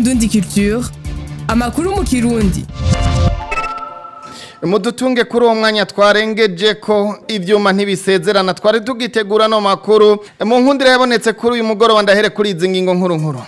Indundi Culture amakuru mu kirundi mudutunge kuri uwo mwanya twarengeje ko ibyuma ntibisezerana twari tugitegura no makuru mu nkundira yabonetse kuri uyu mugoroba ndahere kuri izi ngingo nkuru nkuru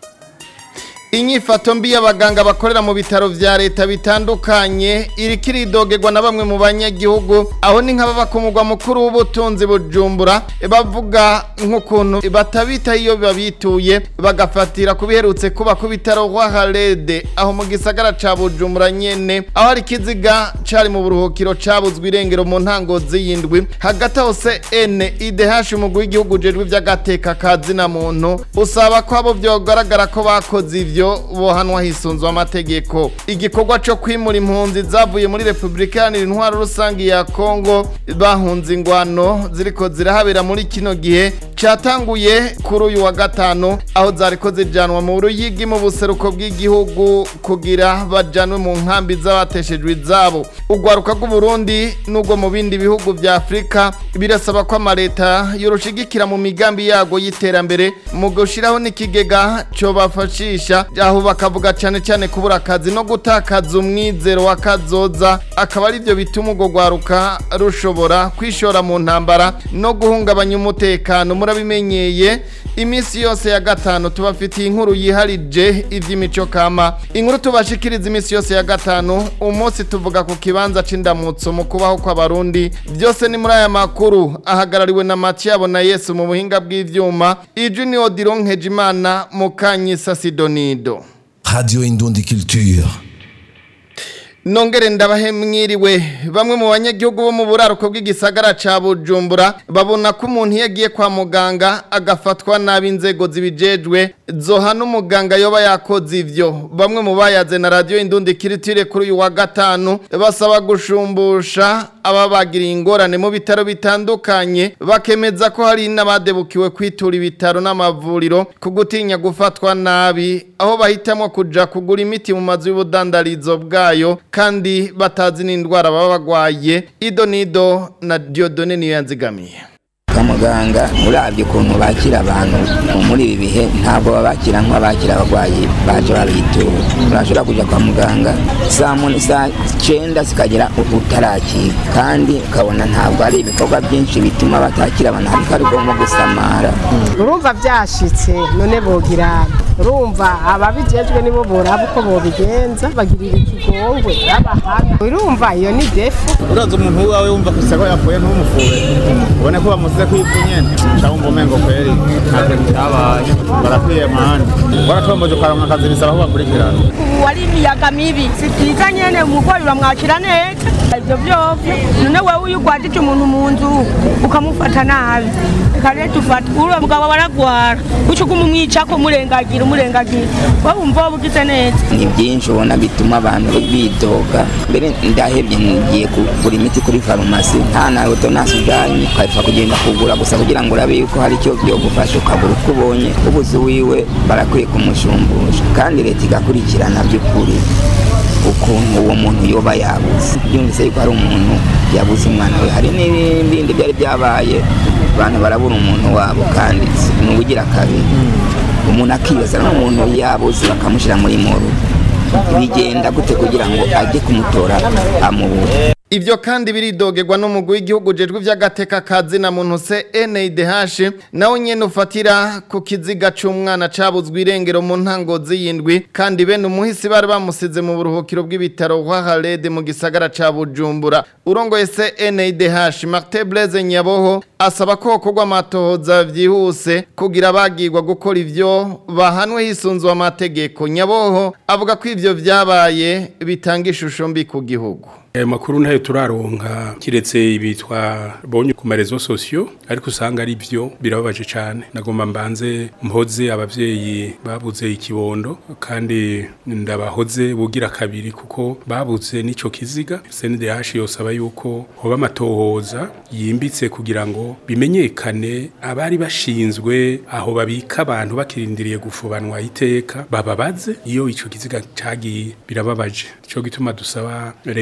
inyifato mbi y'abaganga bakorera mu bitaro vya leta bitandukanye iriko iridogerwa na bamwe mu banyagihugu aho ni nk'ababa ku mugwa mukuru w'ubutunzi bujumbura bavuga nk'ukuntu batabita iyo babituye bagafatira ku biherutse kuba ku bitaro kwa harede aho mu gisagara ca bujumbura nyene aho hari ikiziga cari mu buruhukiro cabuzwe irengero mu ntango z'iyindwi hagati aho se ene idh umugwi w'igihugu ujejwe ivy'agateka ka zina muntu usaba ko abo vyogaragara ko bakoze ivyo ivyo bohanwa hisunzwe amategeko igikorwa cyo kwimura impunzi zavuye muri Republika Iharanira Intwaro Rusangi ya Kongo bahunze ingwano ziriko zirahabera muri kino gihe catanguye kuri uyu wa gatanu aho zariko zijanwa mu ruyigi mu buseruko bw'igihugu kugira bajanwe mu nkambi z'abateshejwe izabo ugwaruka rw'u Burundi n'ubwo mu bindi bihugu vya Afrika birasaba ko amaleta yorushigikira mu migambi yago y'iterambere mu gushiraho n'ikigega cyo bafashisha aho bakavuga cyane cyane kubura akazi no gutakaza umwizero wa kazoza akaba ari byo bituma urwo rwaruka rushobora kwishora mu ntambara no guhungabanya umutekano murabimenyeye iminsi yose ya gatanu tubafitiye inkuru yiharije iby'imico kama inkuru tubashikiriza iminsi yose ya gatanu umunsi tuvuga ku kibanza c'indamutso mu kubaho kw'abarundi byose ni muri aya makuru ahagarariwe na Mathiabo na Yesu mu buhinga bw'ivyuma ijwi ni Odilon Nkejimana Mukanyisa Sidonido Radio Indundi Culture. Nongere ndabahe mwiriwe bamwe mu banyagihugu bo mu buraruko bw'igisagara ca Bujumbura babona ko umuntu yagiye kwa muganga agafatwa nabi inzego zibijejwe zohana umuganga yoba yakoze ivyo bamwe mu bayaze na radio Indundi Kiritire kuri uyu wa gatanu basaba gushumbusha ababagiriye ingorane mu bitaro bitandukanye bakemeza ko hari n'abadebukiwe kwitura ibitaro n'amavuriro ku gutinya gufatwa nabi aho bahitamo kuja kugura imiti mu mazu y'ubudandarizo bwayo kandi batazi n'indwara baba bagwaye ido nido na Diodone niyo yanzigamiye kwa muganga urabye ukuntu bakira abantu muri ibi bihe ntabwo babakira nk'abakira abarwayi baje babitura urashobora kujya kwa muganga saa muni saa cyenda zikagera utarakira kandi ukabona ntabwo ari ibikorwa byinshi bituma batakira abantu ariko ari bwo gusamara urumva byashitse none bogira urumva ababijejwe nibo boraba uko bobigenza bagirira ikigongwe abahana urumva iyo ni defu uraza umuntu wawe wumva ko isako yapfuye ntumufure ubone ko bamusize kwipfu nyene cyangwa umva umengo kweri nta kintu cyabaye barakwiye mani waratomboje ukaronka akazi bisaba ko bakurikirana ubu wari imiyaga mibi si byiza nyene umurwayi uramwakira neza ivyo vyovyo none wewe iyo ugwajije umuntu mu nzu ukamufata nabi reka rero dufata uriya mugabo baragwara uca uguma umwicako murengagira umurengagira wowe wumva wowe ugize neza ni byinshi ubona bituma abantu bidoga mbere ndahebye ngiye kugura imiti kuri farumasi nta nawe utonasi ujanye ukahita kugenda kugura gusa kugira ngo urabe yuko hari icyo byogufasha ukagura uko ubonye ubuze wiwe barakwiye kumushumbusha kandi leta igakurikirana by'ukuri ukuntu uwo muntu yoba yabuze byumvise yuko hari umuntu yabuze umwana we hari n'ibindi byari byabaye abantu barabura umuntu wabo kandi ni ubugira kabiri umuntu akibaza n'umuntu yabuze bakamushyira muri moro bigenda gute kugira ngo ajye kumutora amubure Ivyo kandi biridogerwa n'umugwi w'igihugu jejwe vy'agateka kazi na muntu se NIDH nawe nyene ufatira ku kiziga c'umwana cabuzwe irengero mu ntango z'iyindwi kandi bene umuhisi bari bamusize mu buruhukiro bw'ibitaro kwa Halede mu gisagara ca Bujumbura urongoye se NIDH Martin Blaise Nyaboho asaba ko hokorwa amatohoza vyihuse kugira bagirwa gukora ivyo bahanwe hisunzwe amategeko Nyaboho avuga ko ivyo vyabaye bitanga ishusho mbi ku gihugu ayo makuru ntayo turaronka kiretse ibitwa bonye ku marezo sosiyo ariko usanga ari byo birababaje cyane nagomba mbanze mpoze abavyeyi babuze ikibondo kandi ndabahoze bugira kabiri kuko babuze n'ico kiziga CNDH yosaba yuko hoba amatohoza yimbitse kugira ngo bimenyekane abari bashinzwe aho babika abantu bakirindiriye gufubanwa iteka bababaze iyo ico kiziga cagiye birababaje cyo gituma dusaba leta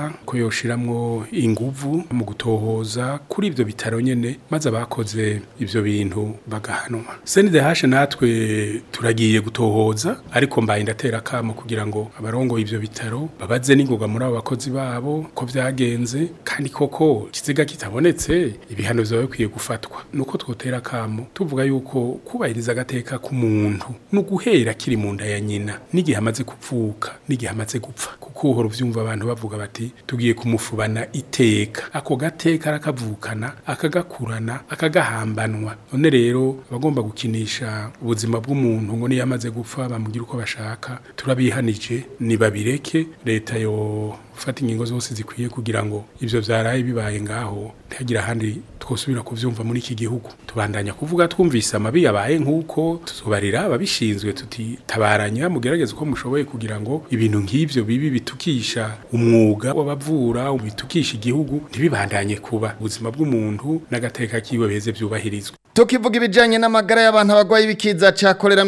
leta ko yoshiramwo inguvu mu gutohoza kuri ivyo bitaro nyene maze abakoze ivyo bintu bagahanwa CNDH natwe turagiye gutohoza ariko mbaye ndatera kamo kugira ngo abarongo ivyo bitaro babaze n'ingoga muri abo bakozi babo ko vyagenze kandi koko kiziga kitabonetse ibihano vyawe bikwiye gufatwa nuko twotera kamo tuvuga yuko kubahiriza agateka k'umuntu no guhera kiri mu nda ya nyina n'igihe amaze kuvuka n'igihe amaze gupfa kuko uhora uvyumva abantu bavuga bati tugiye kumufubana iteka ako gateka arakavukana akagakurana akagahambanwa none rero abagomba gukinisha ubuzima bw'umuntu ngo niyo amaze gupfa bamugira uko bashaka turabihanije nibabireke leta yo gufata ingingo zose zikwiye kugira ngo ivyo vyaraye bibaye ngaho ntihagire ahandi twosubira kuvyumva muri iki gihugu tubandanya kuvuga twumvise amabi yabaye nk'uko tuzobarira ababishinzwe tuti tabaranya mugerageze uko mushoboye kugira ngo ibintu nk'ivyo bibi bitukisha umwuga w'abavura bitukisha igihugu ntibibandanye kuba ubuzima bw'umuntu n'agateka kiwe beze vyubahirizwe Tukivuga ibijanye n'amagara y'abantu abagwayi bikiza ca kolera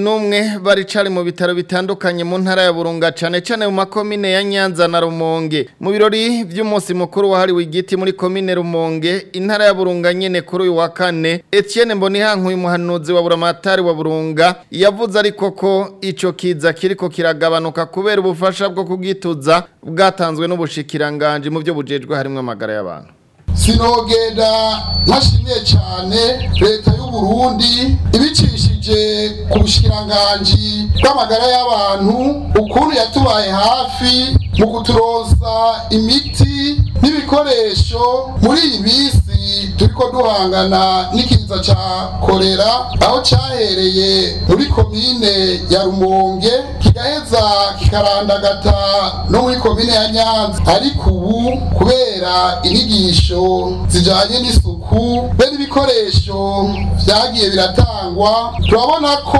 21 bari cari mu bitaro bitandukanye mu ntara ya Burunga cane cane mu makomine ya Nyanza na Rumonge mu birori vy'umunsi mukuru wahariwe igiti muri komine Rumonge intara ya Burunga nyene kuri uyu wa kane Etienne Mbonihanku umuhanuzi wa Buramatari wa Burunga yavuze ariko ko ico kiza kiriko kiragabanuka kubera ubufasha bwo kugituza bwatanzwe n'ubushikiranganje mu byo bujejwe harimwe amagara y'abantu sinogenda ntashimiye cyane leta y'u Burundi ibicishije ku bushikiranganji bw'amagara y'abantu ukuntu yatubaye hafi mu kuturosa imiti n'ibikoresho muri iyi minsi turiko duhangana n'ikiza ca kolera aho cahereye muri komine ya Rumonge kigaheza kikarandagata no muri komine ya Nyanza ariko ubu kubera inyigisho zijanye n'isuku be n'ibikoresho vyagiye biratangwa turabona ko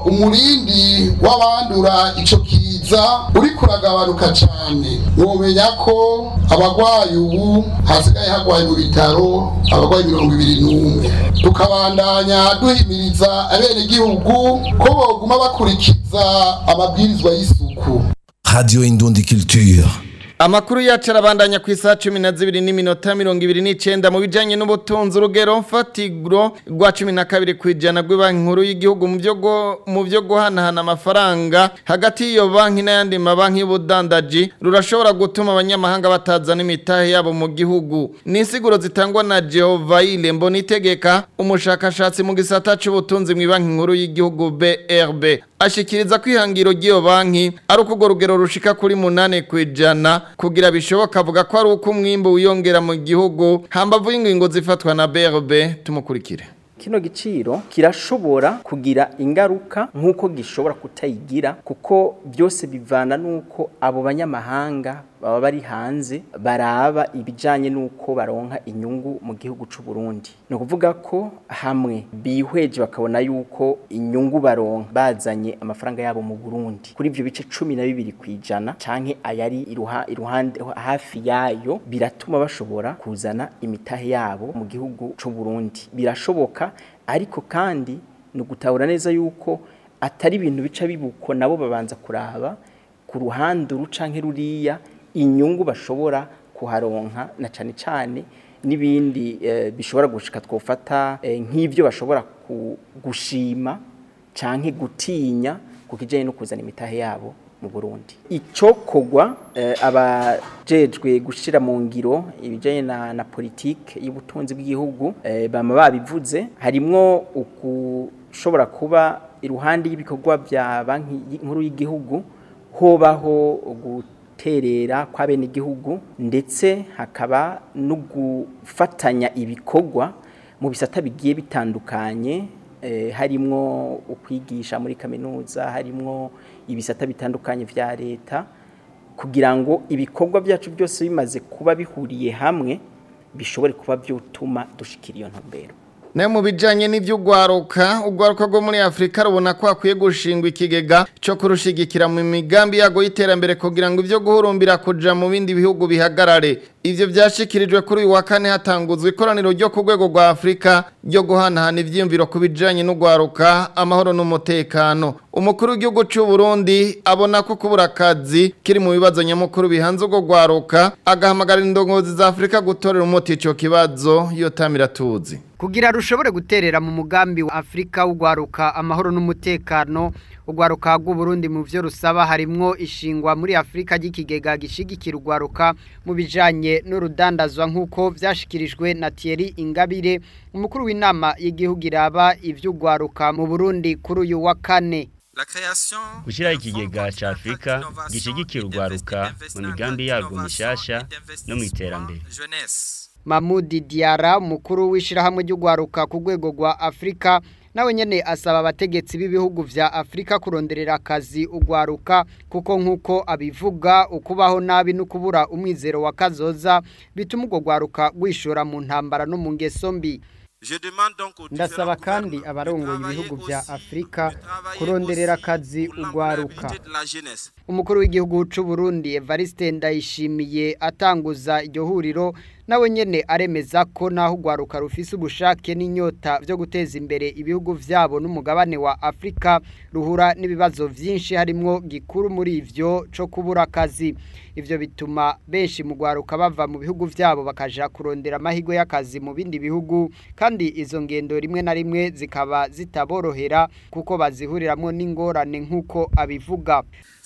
umurindi w'abandura ico kiza uri kuragabanuka cane mwomenya ko abagwayi ubu hasigaye hagwaye mu bitaro abagwayi mirongo ibiri n'umwe tukabandanya duhimiriza abenegihugu ko boguma bakurikiza amabwirizwa y'isuku Radio Indundi Culture. Amakuru yacu arabandanya ku isaha cumi na zibiri n'iminota mirongo ibiri n'icenda mu bijanye n'ubutunzi urugero mfatiguro rwa cumi na kabiri ku ijana rw'ibanki nkuru y'igihugu mu byo gu- mu byo guhanahana amafaranga hagati y'iyo banki n'ayandi mabanki y'ubudandaji rurashobora gutuma abanyamahanga batazana imitahe yabo mu gihugu ni insiguro zitangwa na Jehovahile Mbonitegeka umushakashatsi mu gisata c'ubutunzi mu banki nkuru y'igihugu BRB ashikiriza ko ihangiro ry'iyo banki ari uko urwo rugero rushika kuri munane ku ijana kugira bishoboka avuga ko ari uko umwimbu wiyongera mu gihugu hambavu y'ingingo zifatwa na BRB tumukurikire kino giciro kirashobora kugira ingaruka nk'uko gishobora kutayigira kuko byose bivana n'uko abo banyamahanga baba bari hanze baraba ibijyanye n'uko baronka inyungu mu gihugu cy'u Burundi ni ukuvuga ko hamwe bihweje bakabona yuko inyungu baronka bazanye amafaranga yabo mu Burundi kuri ibyo bice cumi na bibiri ku ijana cyangwa ayari iruha- iruhande hafi yayo biratuma bashobora kuzana imitahe yabo mu gihugu cy'u Burundi birashoboka ariko kandi ni ugutahura neza yuko atari ibintu bica bibuko nabo babanza kuraba ku ruhande ruca nk'iruriya inyungu bashobora kuharonka na cyane cyane n'ibindi eh, bishobora gushika twofata eh, nk'ibyo bashobora ku- gushima canke gutinya ku kijanye no kuzana imitahe yabo mu Burundi icokogwa eh, abajejwe gushira mu ngiro ibijanye na, na politike y'ubutunzi bw'igihugu eh, bama babivuze harimwo ukushobora kuba iruhande y'ibikorwa bya banki y- nkuru y'igihugu hobaho guterera kwa bene igihugu ndetse hakaba no gufatanya ibikorwa mu bisata bigiye bitandukanye eh, harimwo ukwigisha muri kaminuza harimwo ibisata bitandukanye vya leta kugira ngo ibikorwa byacu byose bimaze kuba bihuriye hamwe bishobore kuba byotuma dushikira iyo ntumbero nayo mu bijanye n'ivy'ugwaruka ugwaruka rwo muri Afrika rubona ko akwiye gushingwa ikigega cyo kurushigikira mu migambi yago y'iterambere kugira ngo ivyo guhurumbira kuja mu bindi bihugu bihagarare ivyo vyashikirijwe kuri uyu wa kane hatanguzwa ikoraniro ryo ku rwego rwa Afrika ryo guhanahana ivyiyumviro ku bijanye n'ugwaruka amahoro n'umutekano umukuru w'igihugu cy'u Burundi abona ko kubura akazi kiri mu bibazo nyamukuru bihanze ubwo gwaruka agahamagarira indongozi za Afrika gutorera umuti ico kibazo yotamira tuzi kugira rushobore guterera mu mugambi wa Afrika ugwaruka amahoro n'umutekano ugwaruka rw'u Burundi mu byo rusaba harimwo ishingwa muri Afrika y'ikigega gishigikira ugwaruka mu bijanye n'urudandazwa nk'uko vyashikirijwe na Thierry Ingabire umukuru w'inama y'igihugu iraba ivy'ugwaruka mu Burundi kuri uyu wa kane gushyiraho ikigega cya afurika gishyigikira urwaruka mu migambi yarwo mishasha no mu iterambere Mahmoud Diara umukuru w'ishirahamwe ry'ugwaruka ku rwego rwa Afrika nawe nyene asaba abategetsi b'ibihugu vya Afrika kuronderera akazi ugwaruka kuko nkuko abivuga ukubaho nabi no kubura umwizero wa kazoza bituma ugwo gwaruka gwishora mu ntambara no mu ngeso mbi ndasaba kandi abarongoye ibihugu vya Afrika kuronderera akazi ugwaruka umukuru w'igihugu c'u Burundi Evariste Ndayishimiye atanguza iryo huriro nawe nyene aremeza ko naho ugwaruka rufise ubushake n'inyota byo guteza imbere ibihugu vyabo n'umugabane wa Afrika ruhura n'ibibazo vyinshi harimwo gikuru muri ivyo co kubura akazi ivyo bituma benshi mu gwaruka bava mu bihugu vyabo bakaja kurondera amahirwe y'akazi mu bindi bihugu kandi izo ngendo rimwe na rimwe zikaba zitaborohera kuko bazihuriramwo n'ingorane nk'uko abivuga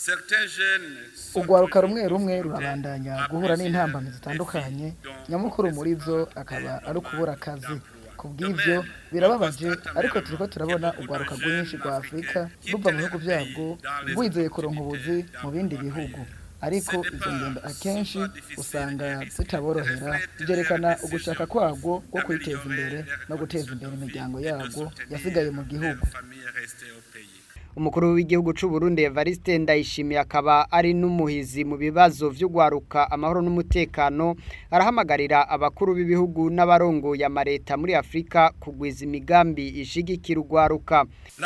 ugwaruka rumwe rumwe rurabandanya guhura n'intambamyi zitandukanye nyamukuru muri byo akaba ari ukubura akazi ku bw'ibyo birababaje ariko turiko turabona ugwaruka rwinshi rwa afurika ruva mu bihugu byabwo rwizeye kuronka ubuzi mu bindi bihugu ariko izo ngendo akenshi usanga zitaborohera byerekana ugushaka kwabwo bwo kwiteza imbere no guteza imbere imiryango yabwo yasigaye mu gihugu umukuru w'igihugu c'u Burundi Evariste Ndayishimiye akaba ari n'umuhizi mu bibazo vy'ugwaruka amahoro n'umutekano arahamagarira abakuru b'ibihugu n'abarongoye amareta muri Afrika kugwiza imigambi ishigikira ugwaruka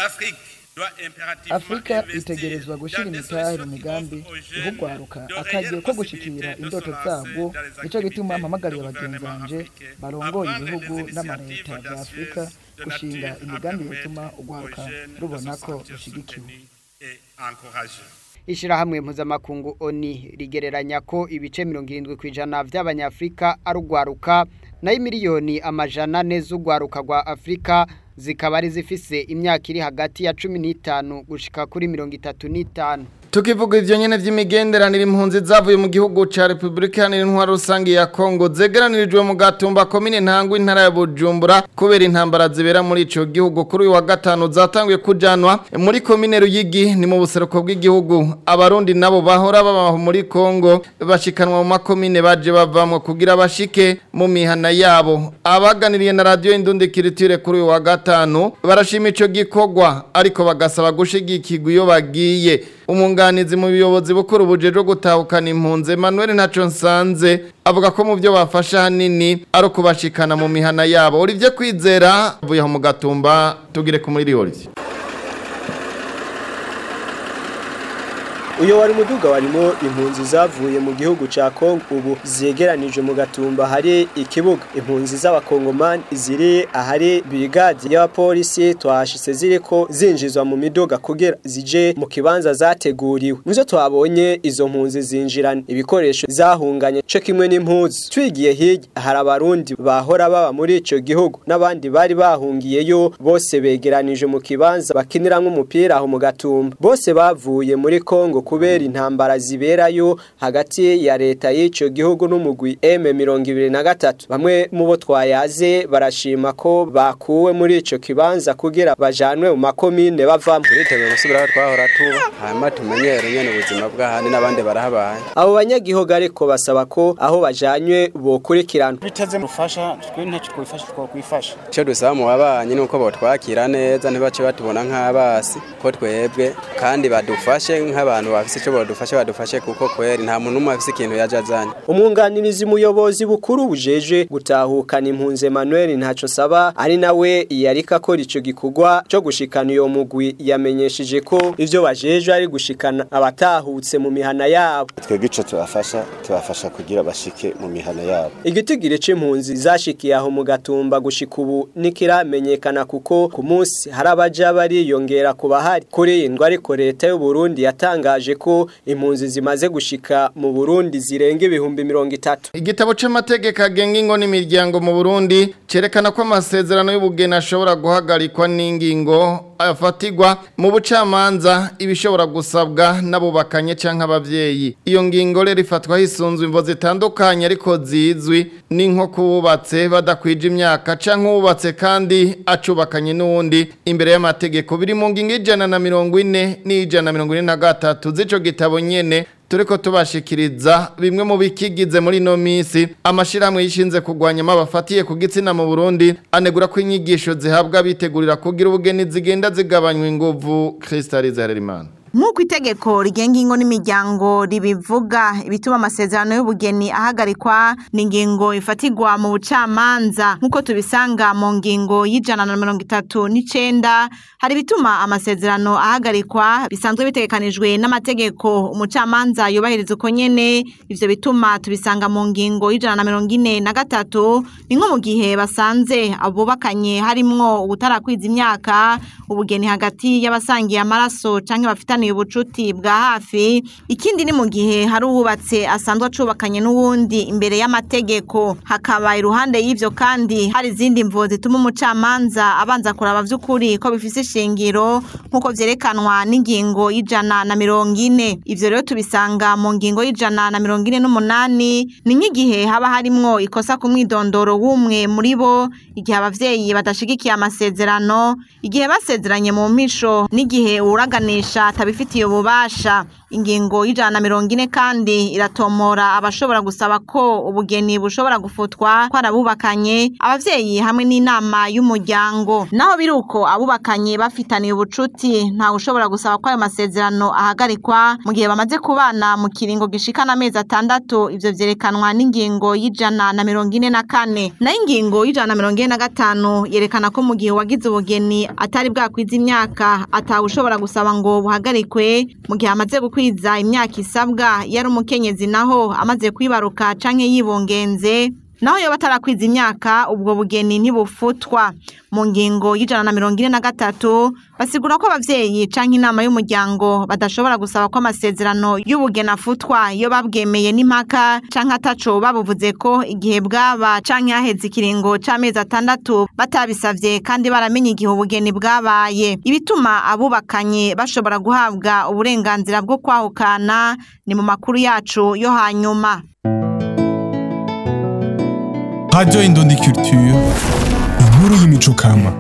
afurika itegerezwa gushyira imitahe mu migambi ihugwaruka akagiye ko gushikira indoto zabwo nicyo gituma mpamagariye bagenzi banje barongoye ibihugu n'amareta bya afurika gushinga imigambi yatuma ugwaruka rubona ko rushigikiwe Ishirahamwe mpuzamakungu ONI rigereranya ko ibice 70 kwijana vy'abanyafrika ari ugwaruka nayo miliyoni amajana ane z'ugwaruka rwa Afrika zikaba ari zifise imyaka iri hagati ya 15 gushika kuri 35 Tukivuga ivyo nyene vy'imigenderanire impunzi zavuye mu gihugu ca Republika Iharanira Intwaro Rusange ya Kongo zegeranirijwe mu Gatumba komine Ntangwa intara ya Bujumbura kubera intambara zibera muri ico gihugu kuri uyu wa gatanu zatanguye kujanwa muri komine Ruyigi ni mu buseruko bw'igihugu abarundi nabo bahora baba muri Kongo bashikanwa mu makomine baje bavamwe kugira bashike mu mihana yabo abaganiriye na radio Indundi Kiritire kuri uyu wa gatanu barashima ico gikorwa ariko bagasaba gushigikirwa iyo bagiye umunganizi mu biyobozi bukuru bujeje gutahukana impunzi Emmanuel Ntaco Nsanze avuga ko mu byo bafasha hanini ari ukubashikana mu mihana yabo urivye kwizera vuye mu gatumba tugire ku muri Riorzi uyo wari muduga warimo impunzi zavuye mu gihugu ca Kongo ubu zegeranije mu gatumba hari ikibuga impunzi z'abakongomani ziri ahari brigade y'abapolisi twashitse ziriko zinjizwa mu miduga kugira zije mu kibanza zateguriwe muzo twabonye izo mpunzi zinjirana ibikoresho zahunganye cyo kimwe n'impunzi twigiye hirya hari abarundi bahora baba muri ico gihugu n'abandi bari bahungiyeyo bose begeranije mu kibanza bakiniramwo umupira aho mu gatumba bose bavuye muri Kongo kubera intambara ziberayo hagati ya leta y'ico gihugu n'umugwi M23 bamwe mu bo twayaze barashima ko bakuwe muri ico kibanza kugira bajanwe mu makomine bavamo turiteguye gusubira aho twahora tuba hanyuma tumenyere nyene ubuzima bw'ahandi n'abandi barahabaye abo banyagihugu ariko basaba ko aho bajanywe bokurikirana biteze mufasha twe ntacyo twifasha twakwifasha icyo dusaba mu babanyi ni uko botwakira neza ntibace batubona nk'abasi ko twebwe kandi badufashe nk'abantu bafise ico bodufashe badufashe kuko kweri nta muntu umwe afise ikintu yaje azanye umwunganirizi muyobozi bukuru bujeje gutahukana impunzi Emmanuel ntaco saba ari nawe yarika akora ico gikorwa cyo gushikana iyo mugwi yamenyesheje ko ivyo bajeje ari gushikana abatahutse mu mihana yabo twebwe ico tubafasha tubafasha kugira bashike mu mihana yabo igitigire c'impunzi zashikiye aho mu gatumba gushika ubu nikiramenyekana kuko ku munsi hari abaja bariyongera ku bahari kuri iyi ndwa ariko leta y'u Burundi yatangaje ko impunzi zimaze gushika mu Burundi zirenga ibihumbi mirongo itatu igitabo c'amategeko agenga ingo n'imiryango mu Burundi cerekana ko amasezerano y'ubugeni ashobora guhagarikwa n'ingingo afatigwa mu bucamanza ibishobora gusabwa n'abubakanye canke abavyeyi iyo ngingo rero ifatwa hisunzwe imvo zitandukanye ariko zizwi ni nko kububatse badakwije imyaka canke ububatse kandi acubakanye n'uwundi imbere y'amategeko biri mu ngingo ijana na mirongo ine n'ijana na mirongo ine na gatatu z'ico gitabo nyene turiko tubashikiriza bimwe mu bikigize muri no misi amashirahamwe yishinze kugwanya mabafatiye ku gitsina mu Burundi anegura ko inyigisho zihabwa bitegurira kugira ubugeni zigenda zigabanywa inguvu Crystalize Harerimana Nk'uko itegeko rigenga ingo n'imiryango ribivuga ibituma amasezerano y'ubugeni ahagarikwa ni ingingo ifatigwa mu bucamanza nk'uko tubisanga mu ngingo y'ijana na mirongo itatu n'icenda hari ibituma amasezerano ahagarikwa bisanzwe bitegekanijwe n'amategeko umucamanza yubahiriza uko nyene ivyo bituma tubisanga mu ngingo y'ijana na mirongo ine na gatatu ni nko mu gihe basanze abubakanye harimwo ubutarakwiza imyaka ubugeni hagati y'abasangiye amaraso canke bafitaniye ubucuti bwa hafi ikindi ni mu gihe hari uwubatse asanzwe acubakanye n'uwundi imbere y'amategeko hakaba iruhande y'ivyo kandi hari izindi mvo zituma umucamanza abanza kuraba vy'ukuri ko bifise ishingiro nk'uko vyerekanwa n'ingingo y'ijana na mirongo ine ivyo rero tubisanga mu ngingo y'ijana na mirongo ine n'umunani ni nk'igihe haba harimwo ikosa ku mwidondoro w'umwe muri bo igihe abavyeyi badashigikiye amasezerano igihe basezeranye mu mpisho n'igihe uwuraganisha atabifitiye ububasha ingingo y'ijana na mirongo ine kandi iratomora abashobora gusaba ko ubugeni bushobora gufutwa ko arabubakanye abavyeyi hamwe n'inama y'umuryango naho biri uko abubakanye bafitaniye ubucuti ntawe ushobora gusaba ko ayo masezerano ahagarikwa mu gihe bamaze kubana mu kiringo gishikana amezi atandatu ivyo vyerekanwa n'ingingo y'ijana na mirongo ine na kane nayo ingingo y'ijana na mirongo ine na gatanu yerekana ko mu gihe wagize ubugeni atari bwakwiza imyaka atawe ushobora gusaba ngo buhagarikwe mu gihe amaze gukwiza imyaka isabwa yari umukenyezi naho amaze kwibaruka canke yibungenze naho yoba atarakwiza imyaka ubwo bugeni ntibufutwa mu ngingo y'ijana na mirongo ine na gatatu basigura ko abavyeyi canke inama y'umuryango badashobora gusaba ko amasezerano y'ubugeni afutwa iyo babwemeye n'impaka canke ataco babuvuze ko igihe bwaba canke haheze ikiringo c'amezi atandatu batabisavye kandi baramenye igihe ubugeni bwabaye ibituma abubakanye bashobora guhabwa uburenganzira bwo kwahukana ni mu makuru yacu yo hanyuma Radio Indundi Culture, inkuru y'imico kama.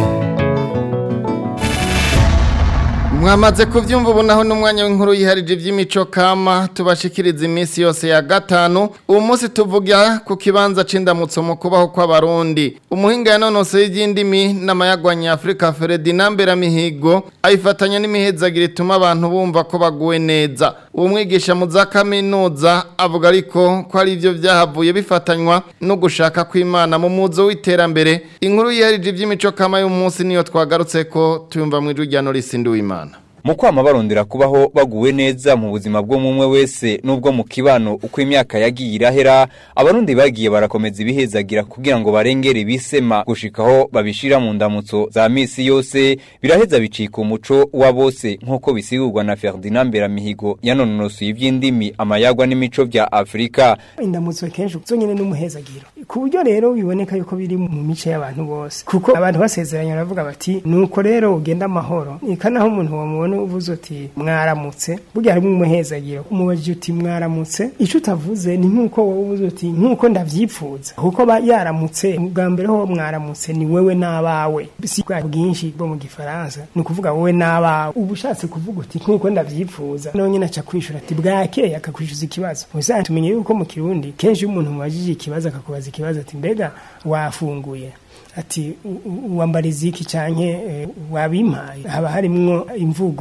mwamaze kuvyumva ubu naho n'umwanya w'inkuru yiharije ivy'imico kama tubashikiriza iminsi yose ya gatanu uwo munsi tuvuga ku kibanza c'indamutso mu kubaho kw'abarundi umuhinga yanonoseye ivy'indimi n'amayagwanya Afrika Ferdinand Beramihigo ayifatanya n'imihezagiro ituma abantu bumva ko baguwe neza uwo mwigisha mu za kaminuza avuga ariko ko ari ivyo vyahavuye bifatanywa no gushaka kw'Imana mu muzo w'iterambere inkuru yiharije ivy'imico kama y'umunsi niyo twagarutse ko tuyumva mu ijwi rya Norisi Nduwimana mu kwama barondera kubaho baguwe neza mu buzima bwo mumwe wese n'ubwo mu kibano uko imyaka yagiye irahera abarundi bagiye barakomeza ibihezagira kugira ngo barengere ibisema gushikaho babishira mu ndamutso za misi yose biraheza bicika umuco wa bose nk'uko bisigurwa na Ferdinand Beramihigo yanonosoye ivy'indimi amayagwa n'imico vya Afrika indamutso kenshi zonyene n'umuhezagiro ku buryo rero biboneka yuko biri mu mice y'abantu bose kuko abantu basezeranye baravuga bati nuko rero ugenda amahoro ikanaho umuntu wamubona uvuze uti mwaramutse burya harimo umuhezagiro umubajije uti mwaramutse ico utavuze ni nkuko wowe uvuze uti nkuko ndavyipfuza kuko ba yaramutse bwa mbere ho mwaramutse ni wewe n'abawe si bwa bwinshi bwo mu gifaransa ni ukuvuga wowe n'abawe uba ushatse kuvuga uti nkuko ndavyipfuza nonyene aca kwishura ati bwakeye akakwishuza ikibazo ubusanzwe tumenye yuko mu kirundi kenshi iyo umuntu mubajije ikibazo akakubaza ikibazo ati mbega wafunguye ati wambara iziki canke wabimpaye haba harimwo imvugo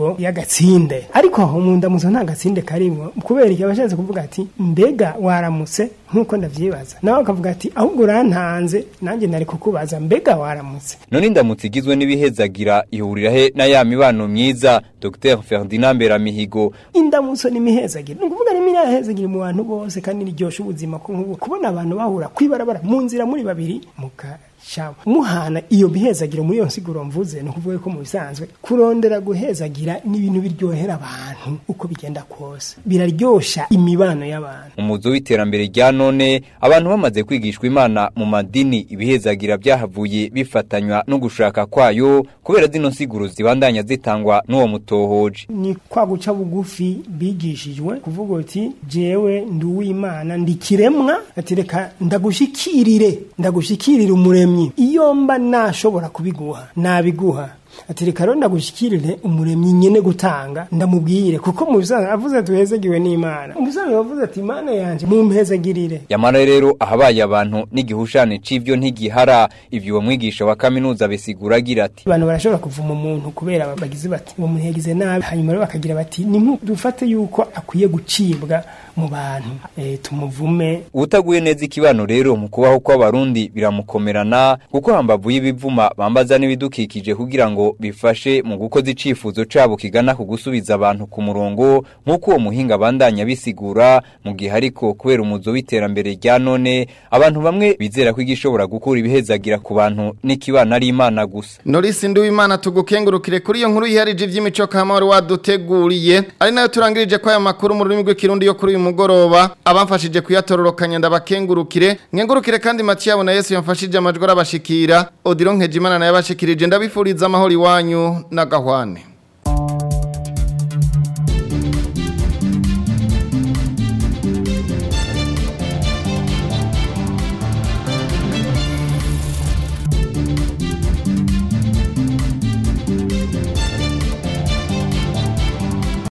imvugo y'agatsinde ariko aho mu ndamutso nta gatsinde karimwo kubera iki abashatse kuvuga ati mbega waramutse nk'uko ndavyibaza nawe akavuga ati ahubwo urantanze nanjye nari kukubaza mbega waramutse none indamutso igizwe n'ibihezagira ihurira he na ya mibano myiza Dr Ferdinand Beramihigo indamutso n'imihezagiro ni ukuvuga n'imihezagiro mu bantu bose kandi niryosha ubuzima ko nk'ubu kubona abantu bahura kwibarabara mu nzira muri babiri muka shawa muhana iyo bihezagiro muri iyo nsiguro mvuze ni ukuvuga ko mu bisanzwe kurondera guhezagira ni ibintu biryohera abantu uko bigenda kose biraryosha imibano y'abantu umuzo w'iterambere rya none abantu bamaze kwigishwa imana mu madini ibihezagira byahavuye bifatanywa no gushaka kwayo kubera zino nsiguro zibandanya zitangwa n'uwo mutohoje ni kwa guca bugufi bigishijwe kuvuga uti jewe ndi uw'imana ndi kiremwa ati reka ndagushikirire ndagushikirire umuremyi iyo mba nashobora kubiguha nabiguha ati reka rero ndagushikirire umuremyi nyene gutanga ndamubwire kuko mu bisanzwe avuze tuhezagiwe n'imana mu bisanzwe yavuze ati imana yanje mumpezagirire yamara rero ahabaye abantu n'igihushane c'ivyo ntigihara ivyo uwo mwigisha wa kaminuza bisigura agira ati abantu barashobora kuvuma umuntu kubera bagize bati uwo muntu yagize nabi hanyuma rero bakagira bati ni dufate yuko akwiye gucibwa mu bantu e, tumuvume utaguye neza ikibano rero mu kubaho kw'abarundi biramukomerana kuko hambavu y'ibivuma bambaza n'ibidukikije kugira ngo bifashe mu gukoza icifuzo cabo kigana ku gusubiza abantu ku murongo nk'uko uwo muhinga bandanya bisigura mu gihe ariko kubera umuzo w'iterambere rya none abantu bamwe bizera ko igishobora gukura ibihezagira ku bantu n'ikibana ari imana gusa Norisi Nduwimana tugukengurukire kuri iyo nkuru yiharije ivy'imico kamari waduteguriye ari nayo turangirije ko aya makuru mu rurimi rw'ikirundi yo kuri uyu mugoroba abamfashije kuyatororokanya ndabakengurukire nkengurukire kandi Mathieu na Yesu yamfashije amajwi arabashikira Odilon Nkejimana naye abashikirije ndabifuriza amahoro iwanyu na gahwane